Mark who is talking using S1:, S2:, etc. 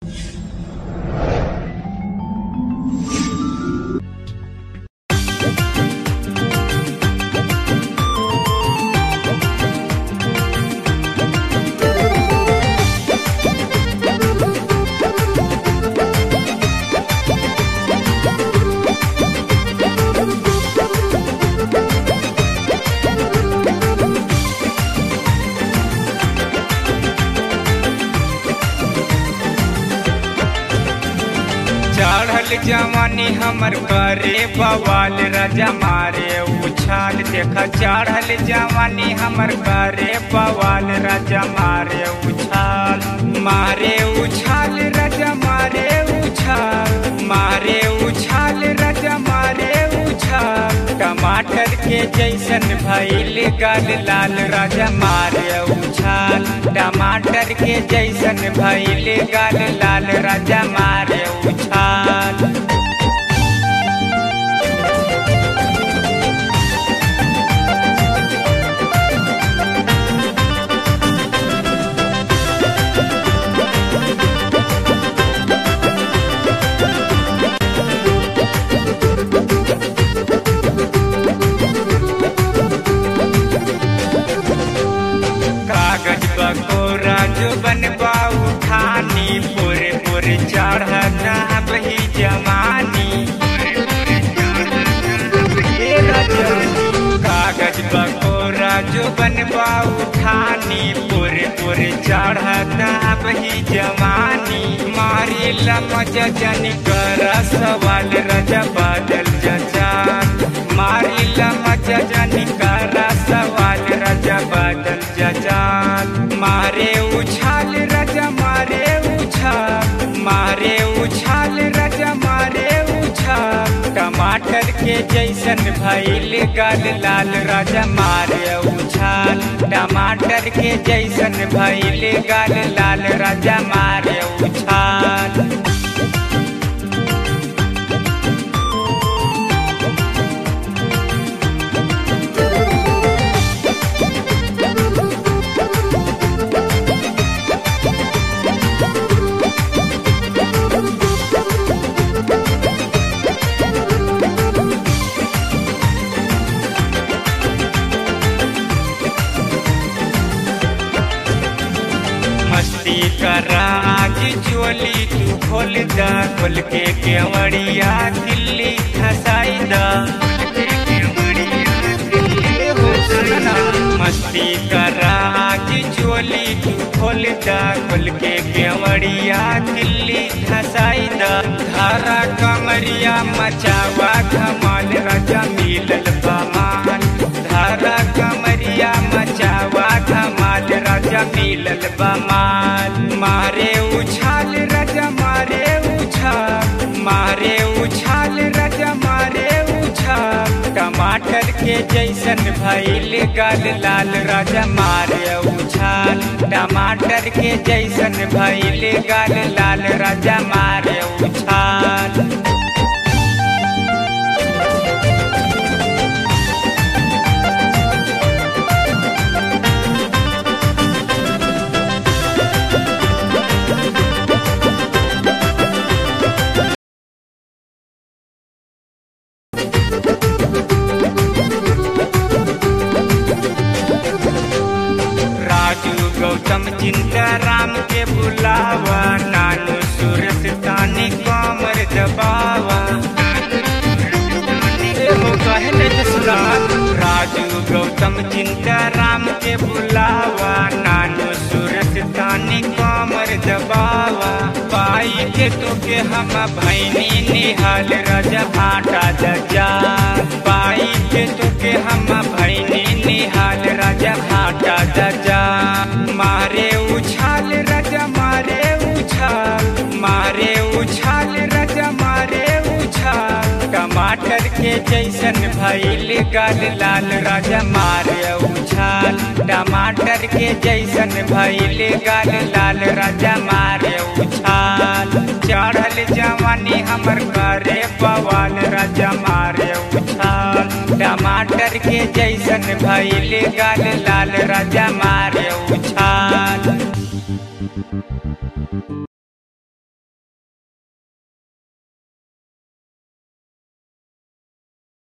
S1: चढ़ल जवानी हमर करे बवाल राजा मारे उछाल देखा चढ़ल जवानी हमर करे बवाल राजा मारे उछाल मारे उछाल राजा मारे उछाल मारे उछाल राजा मारे उछाल टमाटर के जैसन भइल गल लाल राजा मारे उछाल टमाटर के जैसन भइल गल लाल राजा मारे उछाल कागज बकोरा जो बनबा उठानी पूरे पूरे चढ़ना बही जवानी ए रजनी, कागज बकोरा जो बनबा उठानी पूरे पूरे चढ़ना बही जवानी मारी लमज जनी कर सवाल रजा बादल जचान मारी लमज जनी कर सवाल रजा बादल जचान मारे उछाल रजा मारे उछाल मारे उछाल रजा मारे उछाल टमाटर के जैसन भइल गल लाल राजा मारे उछाल टमाटर के जैसन भइल गल लाल राजा मारे उछाल मस्ती करा आज चोली तू खोल दा खोल के केवड़िया दिल्ली खसाई दा हो सुना, मस्ती करा आज चोली तू खोल दा खोल के केवड़िया दिल्ली खसाई दा धारा कमरिया मचावा धमाल राजा मिलल बमान धारा कमरिया मचावा धमाल राजा मिलल बमाल मारे उछाल राजा मारे उछाल मारे उछाल राजा मारे उछाल टमाटर के जैसन भइल गल लाल राजा मारे उछाल टमाटर के जैसन भइल गल लाल राजा मारे उछाल राजू गौतम चिंता राम के बुलावा नानू सूरत तानी कमर दबावा एहो कहने जसरात राजू गौतम चिंता राम के बुलावा नानू सूरत तानी कमर दबावा पाई के तो के हम भैनी निहाल राजा भाटा दजा पाई के तो के हम भैनी निहाल राजा भाटा दजा मारे उछाल राजा मारे उछाल मारे उछाल राजा मारे उछाल टमाटर के जैसन भइल गल लाल राजा मारे उछाल टमाटर के जैसन भइल गल लाल राजा मारे उछाल चढ़ल जवानी हमर करे बवाल राजा मारे उछाल टमाटर के जैसन भइल गल लाल राजा मारे उछाल